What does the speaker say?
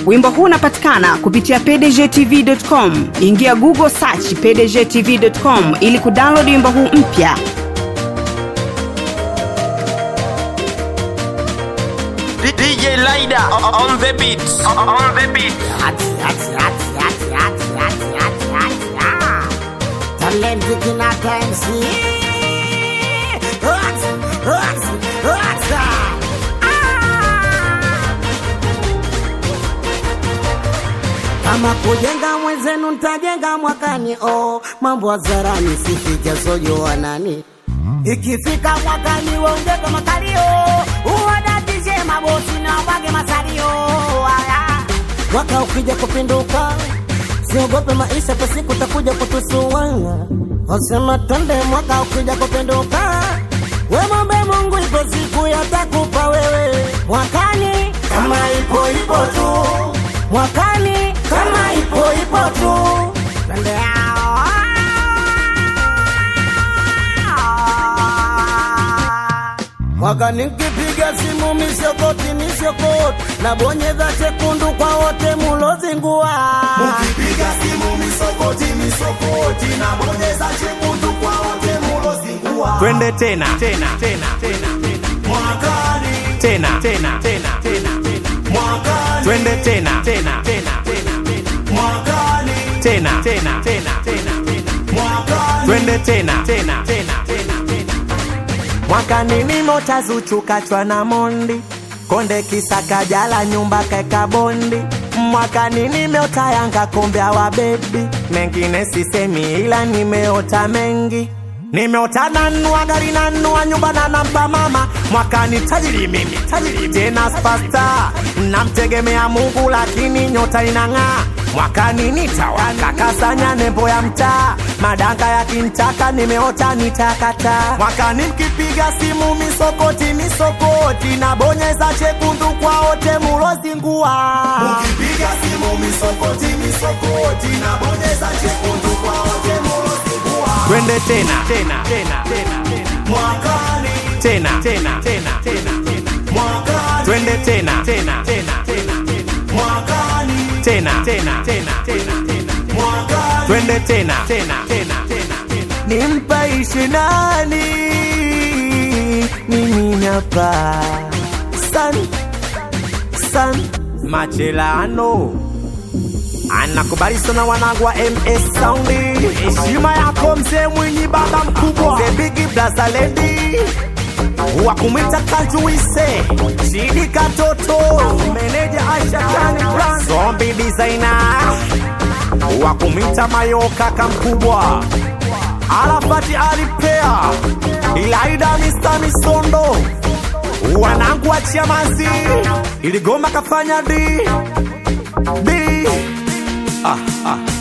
Wimbo huu unapatikana kupitia pdgtv.com. Ingia Google search pdgtv.com ili kudownload wimbo huu mpya. DJ Lida on the beat. On the beat. Talenti kinata MC Hot, hot, hot. Ah. Kama kujenga mwenzenu ntajenga mwakani oh, mambo hadharani sifike sojo nani ikifika mwakani waongeze makalio uwadatishe mabosi na wage masalio Aya. mwaka ukija kupinduka siogope maisha kwa siku takuja kutusua wasema twende mwaka ukija kupinduka wemombe mungu ipo siku yatakupa wewe mwakani kama ipo ipo tu mwakani kama ipo ipo tu twende mwaka nikipiga simu misokoti misokoti na bonyeza chekundu kwa wote mulozingua Ukipiga simu misokoti misokoti na bonyeza chekundu kwa wote mulozingua. Twende tena tena tena tena Mwakani, tena tena tena tena mwakani, twende tena tena tena tena mwakani, tena tena tena tena mwakani. twende tena tena tena tena mwakani nimo tazuchukachwa na mondi konde kisaka jala nyumba kaeka bondi mwakani nimeota yanga kombea wa bebi mengine sisemi ila nimeota mengi nimeota nanua gari nanua nyumba na nampa mama mwakani tajiri mimi tajiri tena spasta namtegemea mungu lakini nyota inang'aa mwakani nitawaka kasanya nembo ya mtaa madanga yakintaka nimeota nitakata mwakani mkipiga simu misokoti misokoti na bonyeza chekundu kwa wote mulozingua Ukipiga simu misokoti misokoti na bonyeza chekundu kwa wote mulozingua. twende tena tena tena tena tena Mwakani, tena tena tena tena mwakani, twende tena tena tena tena mwakani, tena tena tena tena mwakani. twende tena tena tena tena nimpaishi nani mimi napa san san machelano anakubali sana wanangu wa ms saundi heshima yako mzee mwinyi baba mkubwa the big blaza lady wa kumwita kajuise shidi katoto meneja aisha tani brand zombi designer wa kumwita mayoka kamkubwa Arafati alipea Ilaida Mr. Misondo wanangu wa Chamazi iligoma kafanya di di ah, ah.